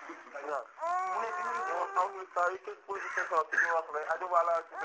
mu ne bi muy am na saa yu teg position bi ñu wax rek aju wala ci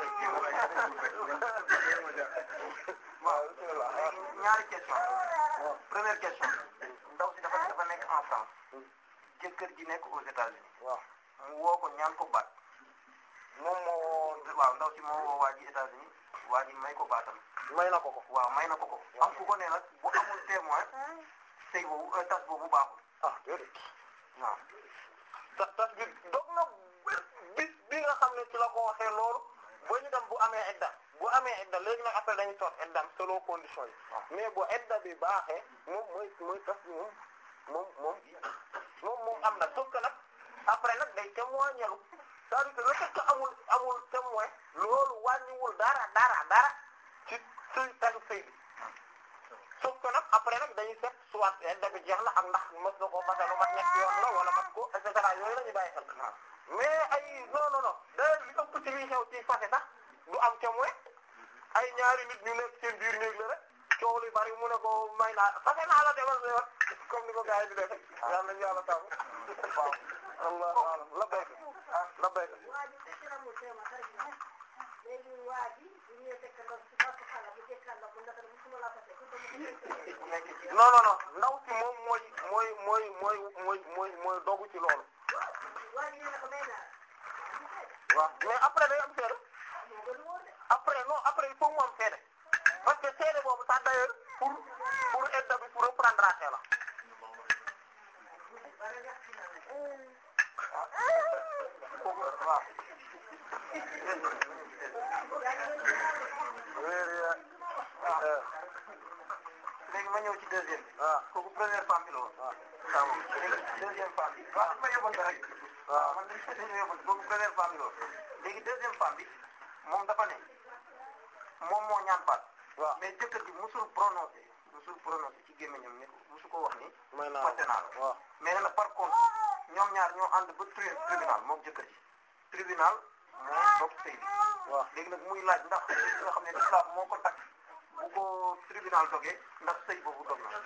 waaw ñaari question première question ndaw si dafa dafa nekk en France jëkkër ji nekk aux États-Unis waaw mu woo ko ñaan ko baat moom moo woo waaw ndaw si moo woo waa ji États-Unis waa ji may ko baatam may na ko ko waaw may na ko ko am ku ko ne nag bu amul témoin sëy boobu tas boobu baaxul ah déedéet waaw tas tas bi dog na bis bi nga xam ne ci la ko waxee loolu ba ñu dem bu amee edda bu amee edda léegi nag après dañuy toog eddaam selon condition yi mais bu edda bi baaxee moom mooy mooy tas bi moom moom moom moom moom am na sauf que nag après nag day témoigner c'est-à-dire que le fait que amul amul témoin loolu wàññiwul dara dara dara ci sëy tasu sëy bi sauf que nag après nag dañuy seet soit edda bi jeex na ak ndax mës na ko masa lu mat ñetti yoon la wala mat ko et cetera yooyu la ñuy bàyyi xel mais ay non non non da li ëpp ci liy xew ci fase sax du am témoin ay ñaari nit ñu nekk seen biir néeg la rek coow li bari mu ne ko may naa fase naa la demal sa yoon comme ni ko gars yi di def yàlla nañu yàlla tàmm waaw Allah alam la béyk la béyk non non non ndaw si moom mooy mooy mooy mooy mooy mooy mooy dogu ci loolu waaw mais après day am seede après non après il faut mu am seede parce que seede boobu sax d'ailleurs pour pour edda bi pour reprendre à la waaw léegi ma ñëw ci deuxième bi waaw kooku première femme bi la woon waaw léegi deuxième femme bi waaw dañ ma yóbbante rek waaw man dañ dañ ma yóbbante kooku première femme bi la woon léegi deuxième femme bi moom dafa ne moom moo ñaan baat waaw mais jëkkër gi musul prononcé musul prononcé ci gémmiñam ne musu ko wax ni may naa fàtte naa la waaw mais nee na par contre ñoom ñaar ñoo ànd ba tri tribunal moom jëkkër ji tribunal moo dog sëy bi waaw léegi nag muy laaj ndax li nga xam ne islam moo ko takk bu ko tribunal dogee ndax sëy boobu dog na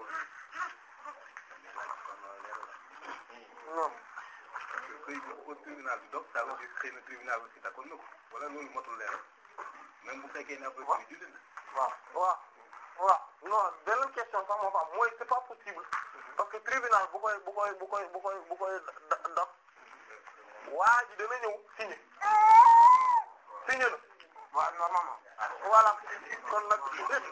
non sëy bi ko tribunal bi dog ça veut dire xëy na tribunal aussi d'accord na ko wala loolu motul leer même bu fekkee ne après bi jullit na waaw waaw waaw non beneen question sax moo fa am mooy c'est pas possible parce que tribunal bu koy bu koy bu koy bu koy bu koy da- daf waa ji dana ñëw signé signé na waaw normalement voilà kon nag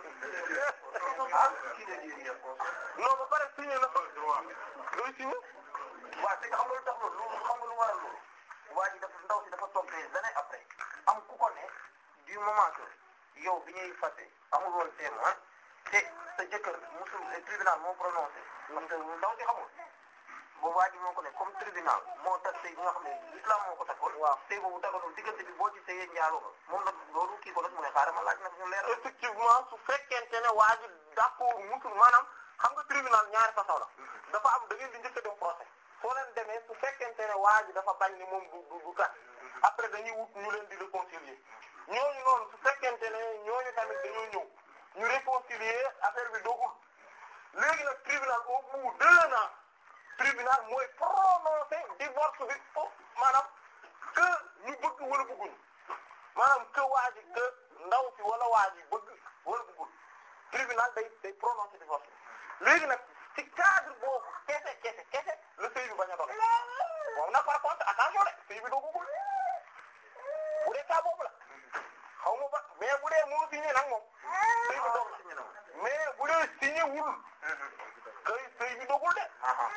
non ba pare signé na luy signé waaw te xam nga lu tax loolu loolu xam nga lu waral loolu waa ji dafa ndaw si dafa toog des années après am ku ko ne du moment que yow bi ñuy fàtte amul woon témoin te sa jëkkër musul tribunal moo prononcé parce que ndaw si xamul boobu waa ji moo ko ne comme tribunal moo tax sëy bi nga xam ne islam moo ko takkoon waaw sëy boobu daganul diggante bi boo ci sëyee njaaloo nga moom nag loolu kii ko nag mu ne xaaral ma laaj nag ñu leeral effectivement su fekkente ne waa ji d'accord musul maanaam xam nga tribunal ñaari façon la dafa am da ngeen di njëkk a dem procès soo leen demee su fekkente ne waa ji dafa bañ ni moom du du du kat après dañuy wut ñu leen di réconcilier ñooñu noonu su fekkente ne ñooñu tamit dañoo ñëw ñu réconcilier affaire bi dogul léegi nag tribunal au bout d'un an tribunal mooy prononcer divorce bi foofu maanaam que ñu bëgg wala bëgguñu maanaam que waa ji que ndaw si wala waa ji bëgg wala bëggul tribunal day day prononcer divorce bi léegi nag ci cadre boobu kese kese kese le sëy bi bañ a doon moom nag par contre attention de sëy bi dogugul bu dee cas boobu la xaw ma ba mais bu dee moo signé nag moom sëy bi dog na mais bu dee signé wul kay sëy bi dogul de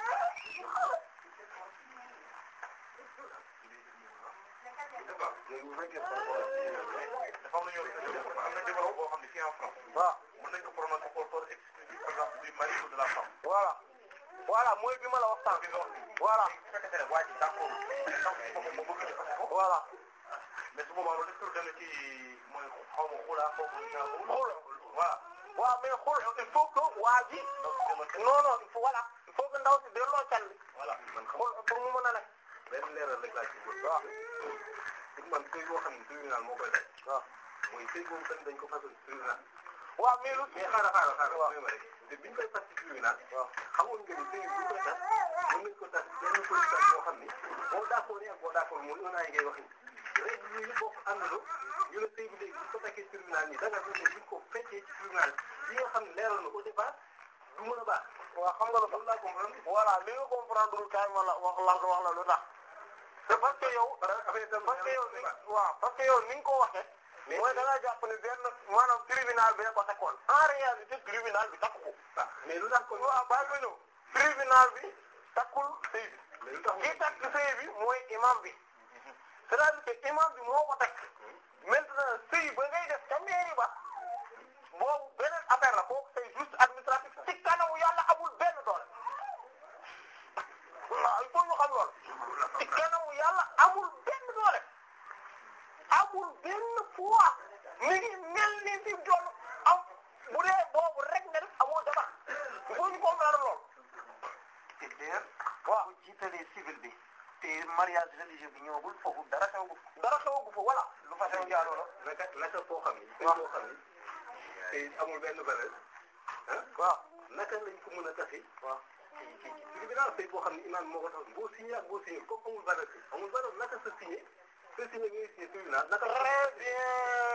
léegi bu fekkee dafa am lu ñuy wax am na jabar boo xam ne fii en France waaw mën nañ ko prononcer au tort exclusif par exemple du mari ou de la femme voilà voilà mooy bi ma la wax sànq voilà bu fekkee ne waa ji d'accord moom moo bëgg defar ko voilà mais su boobaa loolu est-ce que dana ci mooy xaw ma xulaa xaw ma ñaar Xula. voilà waaw mais xool il faut que waa ji non non il faut voilà il faut que ndaw si delloo can bi voilà man xam xool pour mu mën a nekk benn leeral rek laa ci bëgg waaw pour man sëy boo xam ne tribunal moo koy def waaw mooy sëy boobu tamit dañ ko fasal tribunal waaw mais lu mais xaaral xaaral xaaral waaw. may ma rek te biñ koy tas ci tribunal xamoon nga ni sëy buñ koy tas mën nañ ko tas benn condition boo xam ni boo d'accord ak boo d'accord mooy un an yi ngay wax ni règle yi bokk àndandoo ñu ne sëy bi léegi buñ ko takkee tribunal nii da nga ne buñ ko fekkee ci tribunal li nga xam ne leeral na au départ du mën a baax waaw xam nga lu loolu laa comprendre voilà li nga comprendre lul kaay ma la wax la wax la lu tax c'est parce que yow affaire tam parce que yow ni waaw parce que yow ni nga ko waxee mooy da ngaa jàpp ne benn maanaam tribunal bi ko takkoon en réalité tribunal bi takku ko ah mais lu tax kon waaw bàyyi ma ñëw tribunal bi takkul sëy bi mais lu tax kii takk sëy bi mooy imam bi c'est-à-dire que imam bi moo ko takk maintenant sëy ba ngay def ca mairie ba boobu beneen affaire la kooku c'est juste administratif ci kanamu yàlla amul benn doole waaw il faut ñu xam loolu ci kanamu yàlla amul benn doole amul benn poids mi ngi mel ni fi doon am bu dee boobu rek nga def amoo jabar il faut ñu comprendre loolu te d'ailleurs waaw bu jiitalee civil bi te mariage religieux bi ñëwagul foofu dara xewagul dara xewagu fa voilà lu fa xew njaaloo la naka naka foo xam ni sëy waaw. boo xam ni te amul benn valeur ah waaw naka lañ ko mën a tase waaw ci ci ci tribunal sëy boo xam ni imam moo ko tax boo signé ak boo signé comme amul valeur bi amul valeur naka sa signé sa signé ngay signé tribunal naka la très bien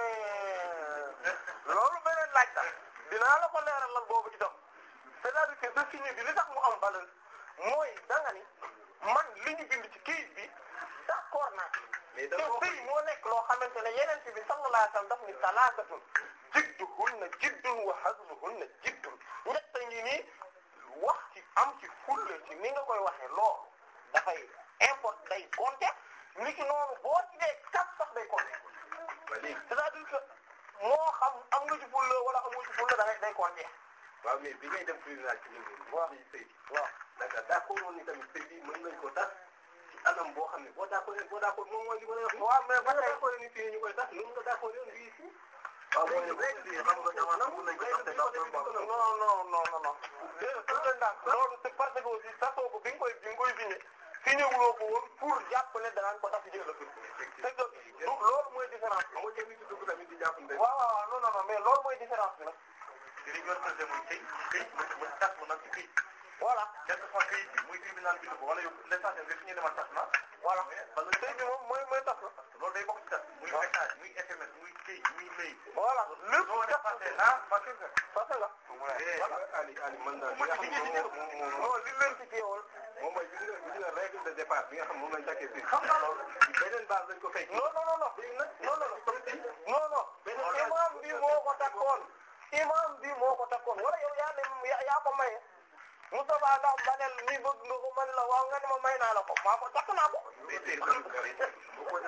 loolu beneen laaj la dinaa la ko leeralal boobu itam c'est-à-dire que sa signé bi li tax mu am valeur mooy da nga ni man li ñu bind ci kayit bi d'accord naa mais te dafa sëy moo nekk loo xamante ne yeneen bi sallallahu alayhi wasallam daf ni salaasatun jidduhunna jiddun wa hazluhunna jiddun ñett ngi nii wax ci am ci fulla ci ni nga koy waxee loolu dafay import day compter ni ki noonu boo ci dee kat sax day compter ba léegi c'est-à-dire que moo xam am nga ci fulla wala amoo ci fulla da ngay day compter waaw mais bi ngay dem tribunal ci léegi waaw. ci sëy bi waaw naka d'accord woon ni tamit sëy bi mën nañ ko tas ci anam boo xam ne boo d'accord boo d'accord moom mooy li ma lay wax waaw mais ba ba tey d'accord ni fii ñu koy tas noonu nga d'accord yoon bii ici waaw mooy léegi lii xam nga dama nangu nañ ko tas te ndax loolu baaxul. non non non non non déedéet tout le temps loolu c'est parce que aussi tasoo ko bi nga koy bi nga koy signé signé wuloo ko woon pour jàpp ne danaan ko tas jël la c'est que du loolu mooy différence bi xam nga kenn ci dugg tamit di jàpp ne waaw waaw non non non mais loolu mooy différence bi nag te li ñu war a tëjee muy këy këy mën mën tas mu nag ci këy voilà quelque fois këy bi muy tribunal bi ko wala yow l'essentiel nga fi ñu demal tas na voilà parce que sëy bi moom mooy mooy tas la loolu day bokk ci tas muy message muy SMS muy këy muy mail voilà lépp soo tas dépassé ah parce que parce que Ali Ali mën naa li nga xam ne moom moom moom non li leen ci teewul moom mooy gis nga gis nga règle de départ bi nga xam moom lañ takkee fii xam nga loolu beneen base lañ ko fekk non non non non léegi nag non non non non non imam bi moo ko takkoon imam bi moo ko takkoon wala yow yaa dem yaa yaa ko maye Moustapha ndax banel ni bëgg nga ko man la waaw nga ne ma may naa la ko maa ko takk naa ko mais tey tamit boo ko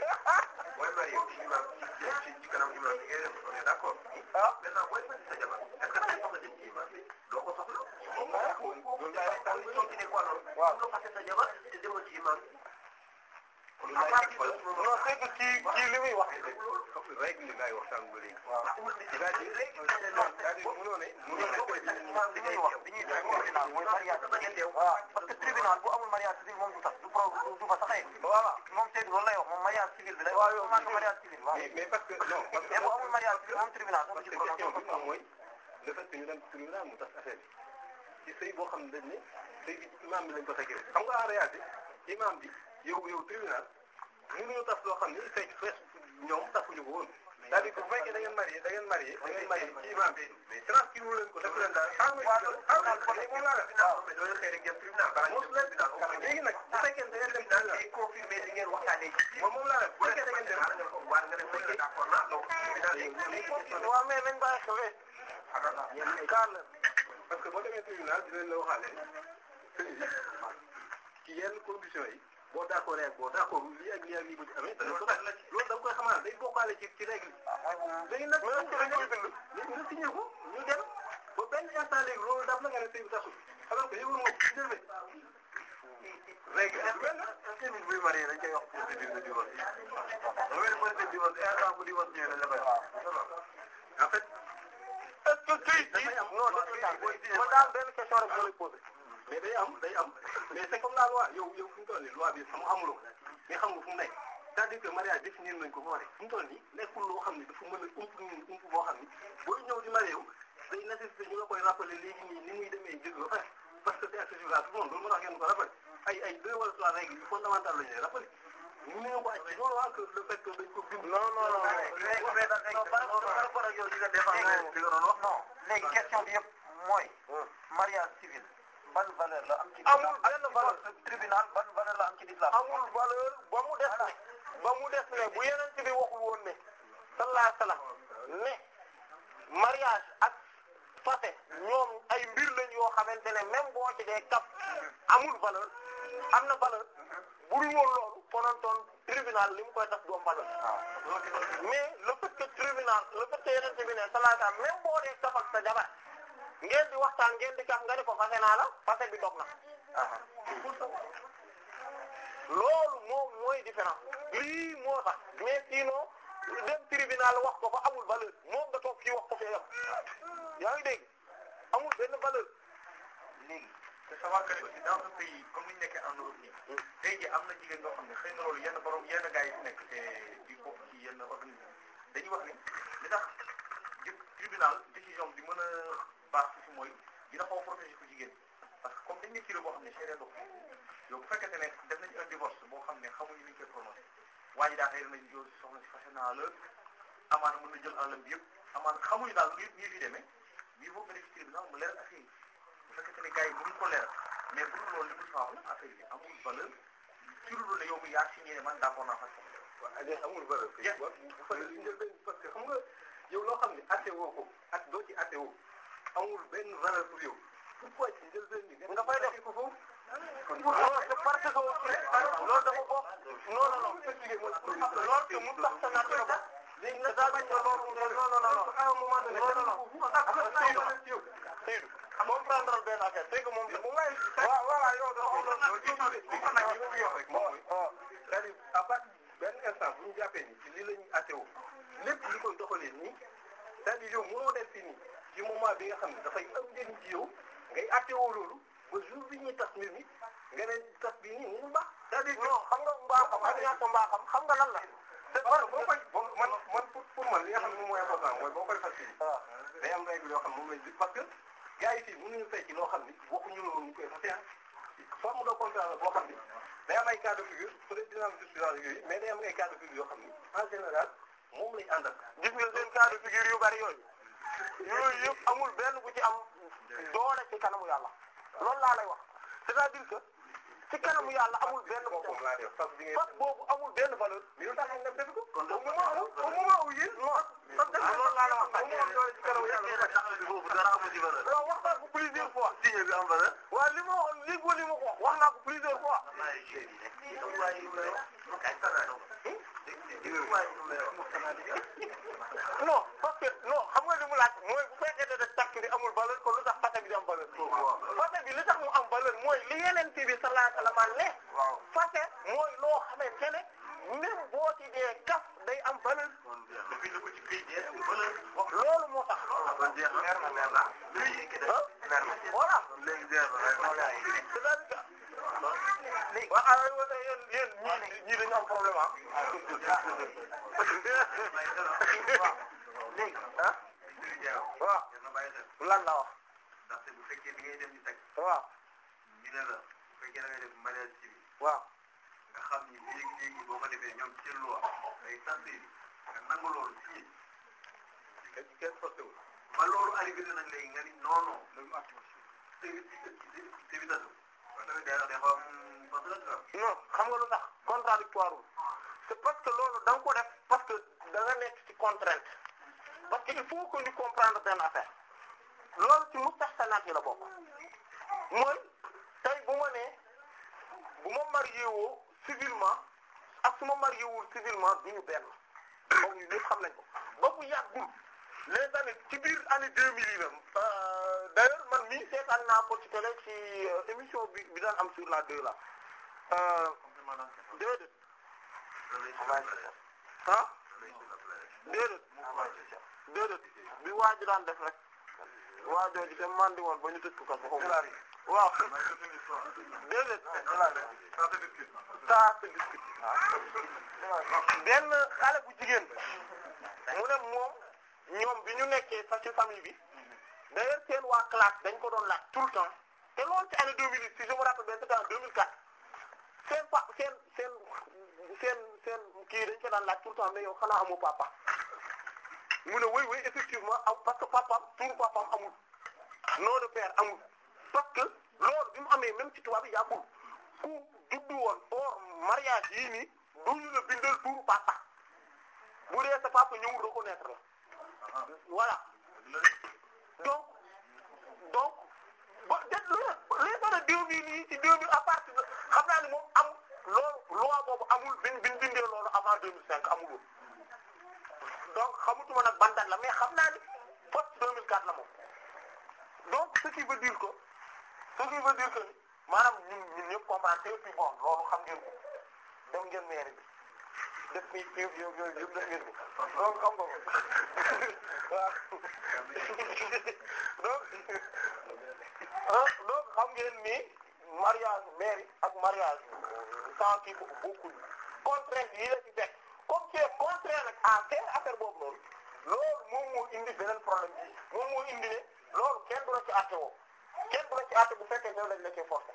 booy bari yow ci imam ci ci kanam imam bi ngay def on est d'accord ah maintenant booy fay sa jabar est-ce que dangay soxla dem ci imam bi doo ko soxla moom nga ko loolu daal daal di continuer quoi loolu waaw nga fàtte sa jabar te demoo ci imam bi kon non c'est que kii kii li muy wax règle yi ngay waxtaan ba léegi. waaw c'est-à-dire c'est-à-dire mënoo ne mënoo ne imam bi ñuy wax bi ñuy def tribunal mooy mariage civil waaw parce que tribunal bu amul mariage civil moom du tax du pro du fa saxee voilà moom Seydou loolu lay wax moom mariage civil bi lay wax yow maa ngi mariage civil waaw mais mais parce que non parce que mais bu amul mariage civil moom tribunal sax parce du que ci prononcé question bi moom mooy le fait que ñu dem tribunal mu tas affaire bi ci sëy boo xam ne dañ ne sëy bi imam bi lañ ko fekkee xam nga en réalité imam bi yow yow tribunal mënuñu tas loo xam ne fekk fees ñoom tasuñu ko woon c'est-à-dire que bu fekkee da ngeen marié da ngeen marié da ngeen marié ci imam bi mais transcrire leen ko def leen daal xam nga xam nga kon moom laa def waaw mais doo xëy rek dem tribunal balaa ñu leen léegi nag bu fekkee da ngeen dem tribunal day confirmer di ngeen waxtaanee moom moom laa def bu fekkee da ngeen dem war nga dem fekkee d'accord naa donc tribunal waaw mais nañ bàyyi xel kaar la parce que boo demee tribunal dinañ la waxaale ci yenn conditions yi boo d'accord ak boo d'accord lii ak lii ak lii bu ci amee dana ko def loolu da nga koy xamal day bokkaale ci ci règle léegi nag mais dañ koy bind léegi nga signé ko ñu dem ba benn instant léegi loolu daf la nga ne sëy bi tasul alors que yëgul moom ci demee règle est benn tamit buy marié dañ koy wax procédure de divorce loolu mooy procédure de divorce instant bu divorce ñëwee dañ la koy wax en fait est-ce que këyit bi non ma daal benn question rek ma lay poser mais day am day am mais c'est comme la loi yow yow fu mu toll nii loi bi xam amuloo ko mais xam nga fu mu nekk c'est-à-dire que mariage définir nañ ko ba pare fu mu toll nii nekkul loo xam ne dafa mën a ump ump boo xam ni booy ñëw di marié wu day nécessité ñu la koy rappeler léegi nii ni muy demee gis nga parce que c'est accessible à tout le monde loolu moo tax ngeen ko rappeler ay ay deux wala trois règles yu fondamentales la ñu lay rappeler mënuñu ko aj loolu waa que le fait que dañ ko bind. non non non léegi mais da ngay par rapport ak yow li nga défendre li nga doon wax non léegi question bi yëpp mooy mariage civil ban valeur la am ci Amul benn valeur. tribunal ban valeur la am ci l'islam amul valeur ba mu des ne ba mu des ne bu yeneen bi waxul woon ne sallallahu alayhi wasallam ne mariage ak fase ñoom ay mbir lañ yoo xamante ne même boo ci dee kaf amul valeur am na valeur bu dul woon loolu konontoon tribunal li mu koy tax du am valeur mais le fait que tribunal le fait que yeneen bi ne sallallahu alayhi wasallam même boo dee kaf ak sa jabar ngeen di waxtaan ngeen di kaf nga ne ko fase naa la fase bi dog na loolu moom mooy différence lii moo tax mais sinon dem tribunal wax ko fa amul valeur moom nga toog fii wax ko fee yam yaa ngi dégg amul benn valeur léegi te savoir que aussi dans ce pays comme ni ñu nekkee en Europe nii tey jii am na jigéen ñoo xam ne xëy na loolu yenn borom yenn gars yi fi nekk te di bokk ci yenn organisme dañuy wax ni li tax jë tribunal décision bi mën a baax ci mooy dina xaw a protéger ko jigéen parce que comme dañ ne kii la boo xam ne charia dox yow bu fekkente ne def nañu un divorce boo xam ne xamuñu ni ñu koy prononcé waa ji daa xëy nañu yow soxna si fase naa la amaana mën na jël àllam bi yëpp amaana xamuñu daal lu ñuy fi demee bii boo ko def ci tribunal mu leer affaire yi bu fekkente ne gars yi mënuñ ko leeral mais bu dul loolu li muy faaw la affaire yi amul valeur ci lu dul ne yow mi yaa signé ne man d'accord naa fas waaw Aliou amul valeur. bu bu fa li njël benn parce que xam nga yow loo xam ne atte woo ko ak doo ci atte woo amul benn valeur pour yow pourquoi ci njël benn bi nga fay def ko foofu. non c'est parce que loolu dafa bokk non non non loolu que mu tax sa natt la bokk léegi nag daa bañ a loolu non non non à un moment donné non non non Seydou comprendre benn affaire c'est que moom moom lay waaw voilà yow dafa c'est-à-dire à partir benn instant bu ñu jàppee ni ci lii la ñuy atte woo lépp li koy doxalee nii c'est-à-dire yow mënoo def fi nii ci moment bi nga xam ne dafay am njëriñ ci yow ngay atte woo loolu ba jour bi ñuy tas mbir mi nga ne tas bi nii ni mu baax c'est-à-dire non xam nga mbaaxam ak ñàkk mbaaxam xam nga lan la c'est parce que boo koy boo man man pour pour man li nga xam ne moom mooy important mooy boo koy faciliter day am règle yoo xam ne moom lay parce que gars yi fii mënuñu fay ci loo xam ni waxuñu la woon ñu koy fase forme de contrat la boo xam ni day am ay cas de figure peut-être dina am jurisprudence yooyu mais day am ay cas de figure yoo xam ni en général moom lañ àndal. gis nga seen cas de figure yu bari yooyu yooyu yëpp amul benn bu ci am doole ci kanamu yàlla loolu laa lay wax c'est-à-dire que ci kanamu yàlla amul benn bu ci boppam laa def parce que bi ngay fas boobu amul benn valeur mais lu tax nga def ko. au moment où au moment où yéen non parce que loolu laa la wax bu mu am doole ci kanamu yàlla foofu dara amu ci valeur waaw wax naa ko plusieurs fois signé bi am valeur waaw li ma wax léegi li ma ko wax wax naa ko plusieurs fois non parce que non xam nga li mu laaj mooy bu fekkee ne takk bi amul valeur kon lu tax fase bi di am valeur fase bi li tax mu am valeur mooy li yeneen bi sallallahu alayhi wasallam ne fase mooy loo xamante ne même boo ci dee kaf day am valeur loolu moo tax ah voilà c'est-à-dire que waaw ah wala yéen yéen ñii ñii dañu am problème ah. ah waaw lan la wax ndaxte bu fekkee bi ngay dem di teg waaw ñu ne la bu fekkee da ngay def mariage civil waaw nga xam ni léegi léegi boo ko defee ñoom ci seen loi day tardé nga nangu loolu signé kenn kenn forcé wul. ba loolu arrivé na nag léegi nga ni non non loolu ak tévi tévitatu parce que day day xaw am parce que non xam nga lu tax contradictoire wu c'est parce que loolu da nga ko def parce que da nga nekk ci contrainte parce que il faut que ñu comprendre benn affaire loolu ci mustahsanaat yi la bokk mooy tey bu ma nee bu ma marié woo civilement ak su ma marié wul civilement du ñu benn moom ñu ñëpp xam nañ ko ba bu yàggul les années ci biir année 2000 yi la d'ailleurs man mii seetaan naa ko ci télé ci émission bi bi daan am sur la 2 là déedéet ah déedéet déedéet bi waa ji daan def rek waa jooju te mandi woon ba ñu tëj ko kaso xaw ma waaw déedéet ça se discute benn xale bu jigéen mu ne moom ñoom bi ñu nekkee sax ci famille bi d'ailleurs seen waa classe dañ ko doon laaj tout le temps te loolu ci année 2008 si je me rappelle bien c'était en 2004 seen pa seen seen seen seen kii dañ ko daan laaj tout le temps mais yow xanaa amoo papa mu ne oui oui effectivement am parce que papaam turu papaam amul nom de père amul parce que loolu bi mu amee même ci tubaab yi yàggul ku juddu woon or mariage yii nii duñu la bindal turu papa bu dee sa papa ñëwul reconnaître la voilà donc donc ba de les années deux mille yi ci deux mille à partir de xam naa ni moom am loolu loi boobu amul bin bin bindee loolu avant deux mille cinq amul woon donc xamutuma nag ban date la mais xam naa ni post deux mille quatre la moom donc ce qui veut dire que ce qui veut dire que maanaam ñun ñun ñëpp comprendre et puis bon loolu xam ngeen ko dem ngeen mairie bi def fi fi yooyu yooyu yëpp def ngeen ko donc xam nga ko waaw donc ah donc xam ngeen ni mariage mairie ak mariage sans kii bokkuñu contrainte yi la ci fekk comme c'est contraire nag à faire affaire boobu noonu loolu moom moo indi beneen problème bi moom moo indi ne loolu kenn du la ci àtte woo kenn du la ci àtte bu fekkee ne lañ la cee forcer.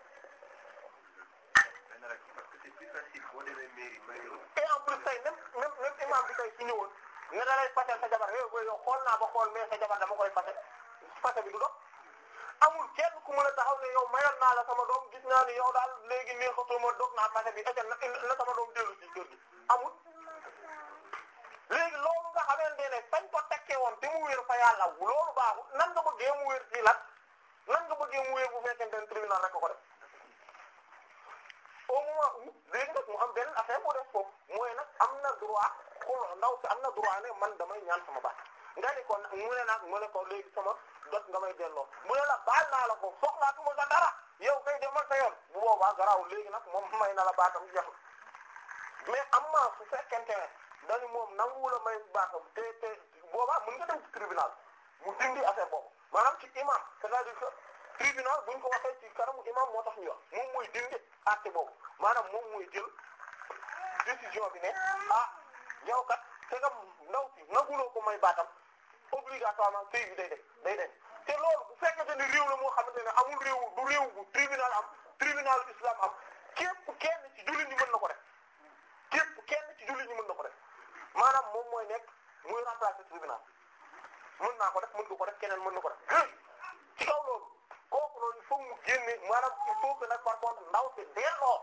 parce que c'est plus facile boo demee mairie mairie et en plus tey même même même imam bi tey su ñëwoon ne da lay fasal sa jabar yow yow xool naa ba xool mais sa jabar dama koy fase fase bi du dox amul kenn ku mën a taxaw ne yow mayoon naa la sama doom gis naa ni yow daal léegi neexatoo ma dog naa fase bi et na na sama doom dellu ci kër gi amul. léegi loolu nga xamante ne fañ ko tekkee woon te mu wér fa yàlla loolu baaxul nan nga bëggee mu wér fii nag nan nga bëggee mu wér bu fekkente ne tribunal rek ko def au moment où léegi nag mu am beneen affaire boo def foofu mooy nag am na droit xool ndaw si am na droit ne man damay ñaan sama baat nga ni ko mu ne nag mu ne ko léegi sama dot nga may delloo mu ne la baal naa la ko soxlaatuma sa dara yow kay demal sa yoon bu boobaa garaawul léegi nag moom may na la baatam jeexul mais am na su fekkente ne dañu moom nangu la may baatam te te boobaa mën nga dem ci tribunal mu dindi affaire boobu maanaam ci imam c'est-à-dire que tribunal buñ ko waxee ci kanamu imam moo tax ñu wax moom mooy dindi acte boobu maanaam moom mooy jël décision bi ne ah yow kat te nga ndaw si nanguloo ko may baatam obligatoirement sëy bi day def day def te loolu bu fekkente ne réew la moo xamante ne amul réew du réew bu tribunal am tribunal islam am képp kenn ci jullit ñi mën na ko def képp kenn ci jullit ñi mën na ko def maanaam moom mooy nekk muy remplacer tribunal mën naa ko def mën nga ko def keneen mën na ko def léegi ci kaw loolu kooku loolu il faut mu génne maanaam il faut que nag par contre ndaw si delloo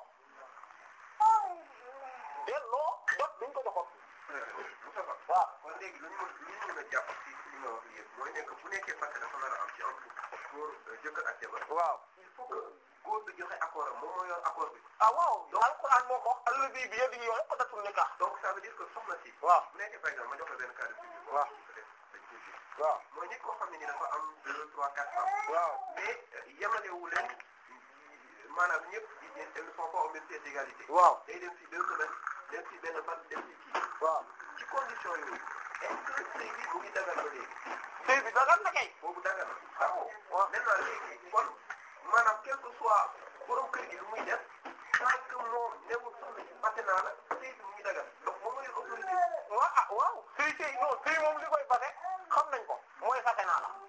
delloo jot duñ ko joxoon. Moustapha waaw kon léegi lu ñu mën lu ñu mën a jàpp ci li nga wax yëpp mooy nekk bu nekkee fàtte dafa nar a am ci entre góor jëkkër ak jabar waaw il faut que góor bi joxe accord am moom moo yor accord bi ah waaw alquran moo ko wax allazi bi yadihi uqdatul nikah donc ça veut dire que soxna si waaw bu nekkee par exemple ma jox la benn cas de figure waaw peut-être dañ koy gis waaw mooy nit koo xam ne ni dafa am deux trois quatre ans waaw mais yemalewu leen maanaam ñëpp ils ne sont pas au même pied d'égalité waaw day dem ci deux semaines dem ci benn fan dem ci kii waaw ci condition yooyu est-ce que sëy bi mu ngi dagal ba léegi sëy bi dagal na kay boobu dagal na waaw waaw maintenant léegi kon maanaam quel que soit borom kër gi lu muy def tant que moom newul soxna si fàtte naa la sëy bi mu ngi dagal donc moom mooy autorité waaw ah waaw sëy sëy non sëy moom li koy fase xam nañ ko mooy fase naa la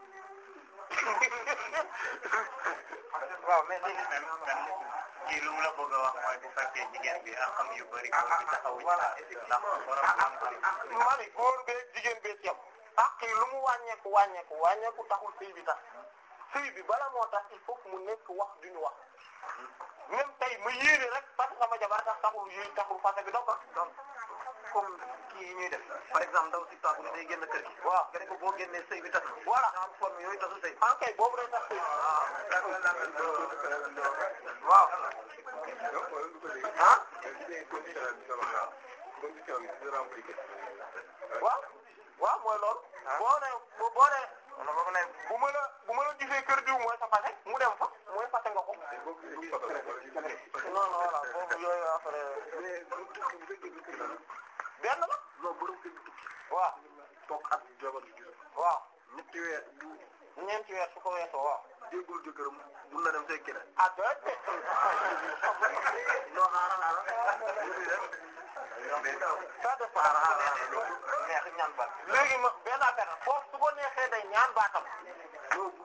waaw mais léegi même même kii lu mu la bëgg a wax mooy bu fekkee jigéen bi ak xam yu bëri ko ci taxaw voilà ndax effectivement borom xam-xam mani góor bee jigéen bee ci yam ak lu mu wàññeeku wàññeeku wàññeeku taxul sëy bi tax sëy bi bala moo tax il faut que mu nekk wax du ñu wax même tey ma yéene rek parce que sama jabar tax taxul yooyu taxul fase bi donc donc comme kii yi ñuy def par exemple ndaw si tàggu ni day génn kër gi waaw nga ne ko boo génnee sëy bi tas na voilà genre forme yooyu tasu sëy en kay boobu day tax sëy waaw ah waaw waaw mooy loolu boo ne boo ne wala boobu ne bu ma la bu ma la gisee kër diw mooy sa fase mu dem fa mooy fase nga ko non non voilà boobu yooyu après benn la non borom kër gi tukki waaw toog at jabar gi gis waaw ñetti weer bu ñeenti weer su ko weesoo waaw déggul jëkkëram mun na dem say keneen ah déedéet non xaaral xaaral mais non ça dépend neex ñaan baat léegi ma benn affaire la foofu su ko neexee day ñaan baatam non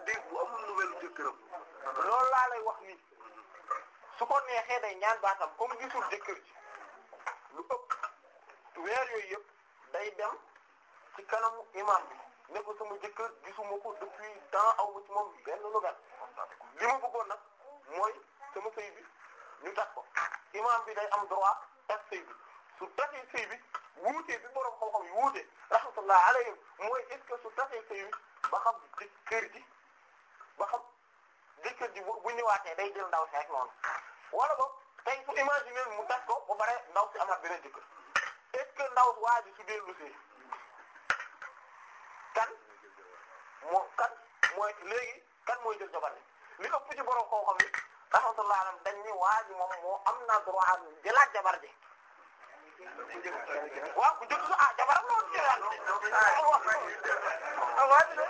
jëkkëram loolu laa lay wax nii su ko neexee day ñaan baatam comme gisul jëkkër ji lu ëpp weer yooyu yëpp day dem ci kanamu imam bi ne ko sama jëkkër gisuma ko depuis temps aw ma ci moom benn nouvelle li ma bëggoon nag mooy sama sëy bi ñu tas ko imam bi day am droit tas sëy bi su tasee sëy bi wuute bi borom xam-xam yi wuute rahmatullah alayhim mooy est-ce que su tasee sëy bi ba xam jëkkër ji ba xam jëkkër ji bu bu ñëwaatee day jël ndaw si rek noonu wala boog tey su imaginer mu tas ko ba pare ndaw si amaat beneen jëkkër est-ce que ndaw si waa ji su dellu si kan moo kan mooy léegi kan mooy jël jabar li ëpp ci borom xam-xam yi rahmatullah alayhim dañ ni waa ji moom moo am na droit jëlaat jabar ji waaw ku njëkk sa ah jabar am loolu jëlaat ah waa ji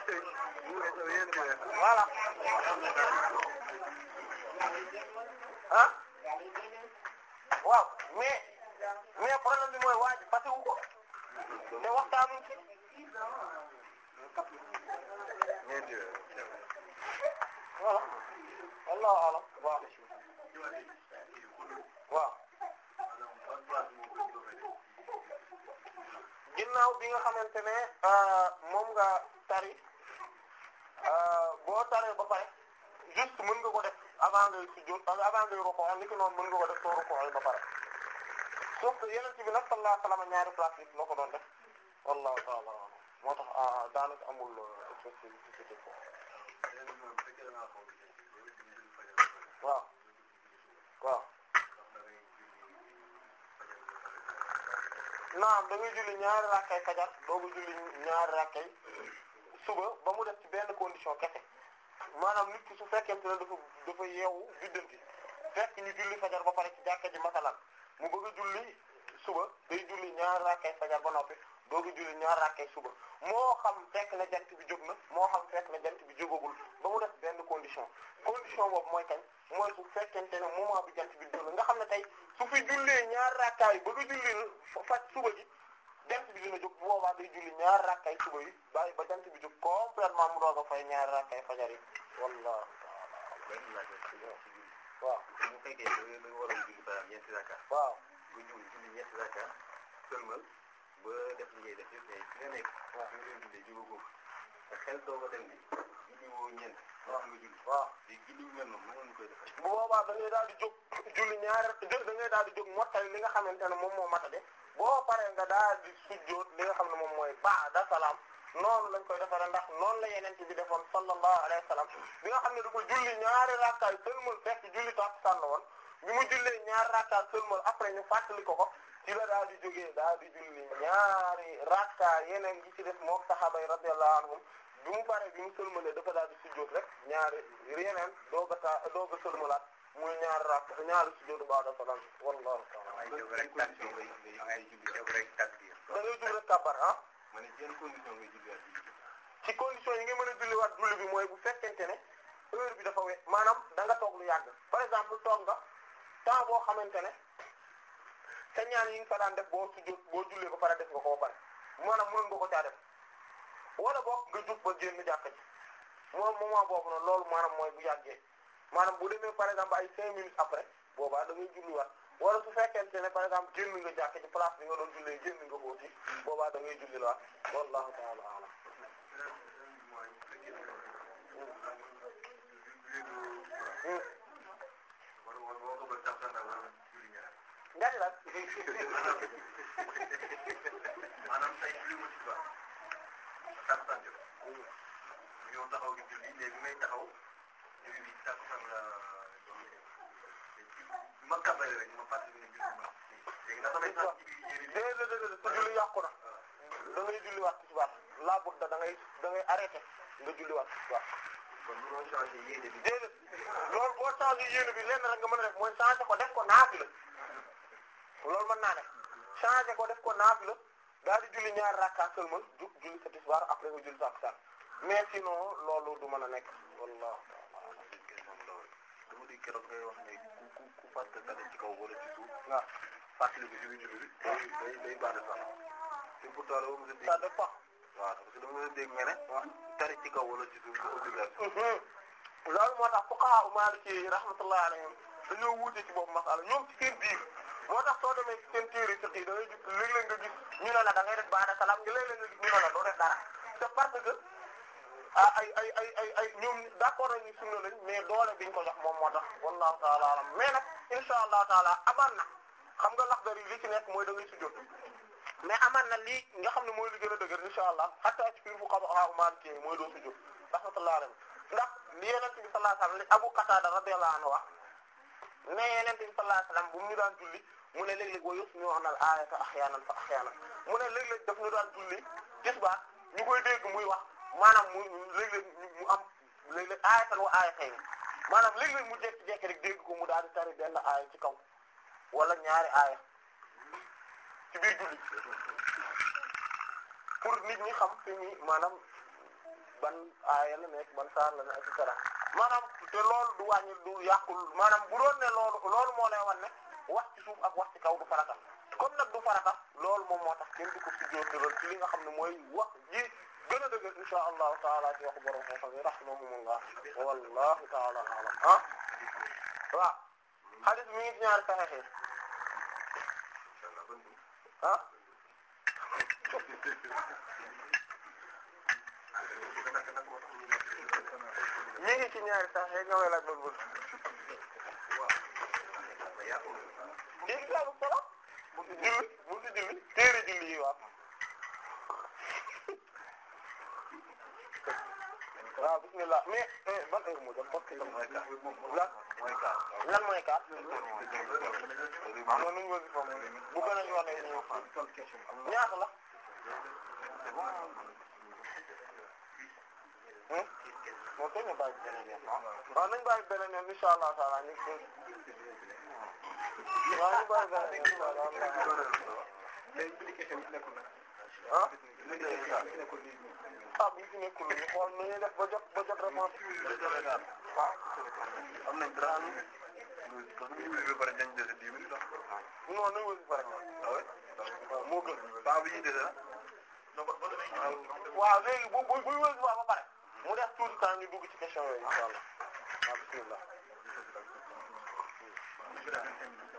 voilà ah waaw mais mais problème bi mooy waa ji fàtte wu ko te waxtaanu ci voilà wallahu alam waaw waaw ginnaaw bi nga xamante ne moom nga tari boo taree ba pare juste mën nga ko def avant ngay sujjóot avant ngay rukkoo ni ki noonu mën nga ko def soo rukkoo ba pare sauf que yeneen bi nag sallallahu alayhi wa sallam ñaari place yi la ko doon def wallahu ta'ala moo tax daanaka amul spécificité foofu waaw waaw naam da ngay julli ñaari rakkay fajar doogu julli ñaari rakkay suba ba mu def ci benn condition kese maanaam nit ki su fekkente ne dafa dafa yeewu biddanti fekk ñu julli fajar ba pare ci jàkka ji masalan mu bëgg a julli suba day julli ñaari rakkay fajar ba noppi doogu julli ñaari rakkay suba moo xam fekk na jant bi jóg na moo xam fekk na jant bi jógagul ba mu def benn condition condition boobu mooy kañ mooy su fekkente ne moment bi jant bi jóg na nga xam ne tey su fi jullee ñaari rakkaay bëgg a julli faj suba ji jant bi dina jóg bu boobaa day julli ñaari rakkay suba yi bàyyi ba jant bi jóg complètement mu doog a fay ñaari rakkay fajar yi wallahu ta'ala waaw bu fekkee da nga da nga waroon julli par exemple ñeenti rakka waaw nga julli julli ñeenti rakka sëlmal ba def li ngay def yëpp mais fi nga nekk fi nga doon jullee jógagoo te xel doog a dem bi julli woo ñeent wax nga julli waaw léegi julli yu mel noonu mënoon koy defee bu boobaa da ngay daal di jóg julli ñaari da ngay daal di jóg mottali li nga xamante ne moom moo matade boo paree nga daal di sujjóot li nga xam ne moom mooy ba'da salaam noonu lañ koy defaree ndax noonu la yeneen bi defoon sallallahu alayhi wa sallam bi nga xam ne dafa julli ñaari rakkaay sëlmal fekk julli takkusaan la woon bi mu jullee ñaari rakkaay sëlmal après ñu fàttali ko ko ci la daal di jógee daal di julli ñaari rakkaay yeneen gi ci def mook sahaaba yi radiyallahu anhum bi mu paree bi mu sëlmalee dafa daal di sujjóot rek ñaari yeneen doog a taa doog a sëlmalaat muy ñaari rakk ñaari sujjóot ba'da salaam wallahu ta'ala ngay jóg rek takbir ngay ngay ngay julli jóg rek takbir da ngay jóg rek kàbbar ah ma ne ci yan condition ngay julli ak julli ci condition yi nga mën a julliwaat julli bi mooy bu fekkente ne heure bi dafa we maanaam da nga toog lu yàgg par exemple toog nga temps boo xamante ne sa ñaan yi nga fa daan def boo sujjóot boo jullee ba pare def nga ko ba pare maanaam mënoon nga ko caa def wala boog nga jug ba génn jàkka ji moom moment boobu noonu loolu maanaam mooy bu yàggee maanaam bu demee par exemple ay cinq minutes après boobaa da ngay julliwaat wala su fekkente ne par exemple génn nga jàkka ji place bi nga doon jullee génn nga ko aussi boobaa da ngay julliwaat wallahu ta'ala a'lam ñaari lan maanaam tey julli ma ci baax takkusaan jot ñëw taxaw di julli léegi may taxaw julli bi takkusaan la ma kàbbale rek ma fàttali ne julli ma léegi ndax damay tax ci biir yéene bi déedéet déedéet sa julli yàqu na da ngay julliwaat tisbaar laa budda da ngay da ngay arrêté nga julliwaat tisbaar kon mënoo changé yéene bi déedéet loolu boo changé yéene bi lenn rek nga mën a def mooy changé ko def ko naafila loolu mën naa def changé ko def ko naafila daal di julli ñaari rakka seulement jug julli sa tisbaar après nga julli sa takkusaan mais sinon loolu du mën a nekk wallahu ta'ala dama di keroog ngay wax ne ku ku ku fàtte dara ci kaw wala ci suuf waaw fàttali ko ci biir julli bi day day day baax de sax te pourtant dama mos a dégg ça dépend waaw parce que dama mos a dégg nga ne tari ci kaw wala ci suuf du obligation loolu moo tax fuqaha u maliki rahmatullahi alayhim dañoo wuute ci boobu masala ñoom ci seen biir moo tax soo demee ci seen téere fiqh yi da ngay gis léeg-léeg nga gis ñu ne la da ngay def baada salaam nga léeg-léeg nga gis ñu ne la doo def dara c'est parce que ah ay ay ay ay ay ñoom d'accord nañu sunna lañ mais doole biñ ko jox moom moo tax wallahu taala alam mais nag insha allahu taala amaan na xam nga lax dari li ci nekk mooy da ngay sujjóot mais amaan na lii nga xam ne mooy li gën a dëgër insha allah hatta ci biir fuqaha maliki mooy doo sujjóot rahmatullahi alayhi ndax li yonent bi sallallahu alayhi wasallam li Abu Qatada radiyallahu anhu wax ne yonent bi sallallahu alayhi wasallam bu mu ñu daan julli mu ne léeg-léeg wa yusmi'una al-ayata ahyaanan fa ahyaanan mu ne léeg-léeg daf ñu daan julli tisbaar ñu koy dégg muy wax maanaam mu léeg-léeg mu am léeg-léeg aayatan wa aayatayn maanaam léeg-léeg mu jékki-jékki rek dégg ko mu daal di tari benn aaya ci kaw wala ñaari aaya ci biir julli pour nit ñi xam fi ñi maanaam ban aaya la nekk ban saar la nekk et cetera maanaam te loolu du wàññi du yàqul maanaam bu doon ne loolu loolu moo lay wan ne wax ci suuf ak wax ci kaw du farata comme nag du farata loolu moom moo tax kenn du ko sujjóotal ci li nga xam ne mooy wax ji gën a dëgg insha allahu taala ci waxu borom xam-xam yi rahimahumullah wallahu taala alam ah waaw hadith mi ngi ci ñaari saxeex ah mi ngi ci ñaari saxeex nga may laaj bon bon ci kitaabu salaat mu ci julli mu ci julli téere julli yi waaw waaw bismillah mais ban heure moo jot parce que lan lan mooy kaat noonu ñu wasi fam bu gën a ñu wane ñu ñaata la moo koy ñu bàyyi beneen yoon waaw nañ bàyyi beneen yoon insha allah taala ñu waaw ñu bàyyi beneen yoon ah ah bu ñu ci nekkul ñu xool nu ñuy def ba jot ba jot réponse ah am nañ trente minutes parce que bu ñu wéy ba pare dañ dese dix minutes ah. non nañ wasi pare waaw moo gën temps bi ñuy dese ah. waaw léegi bu bu buy wasi ba pare mu def tuuti temps ñu dugg ci question yooyu insha allah waaw bismillah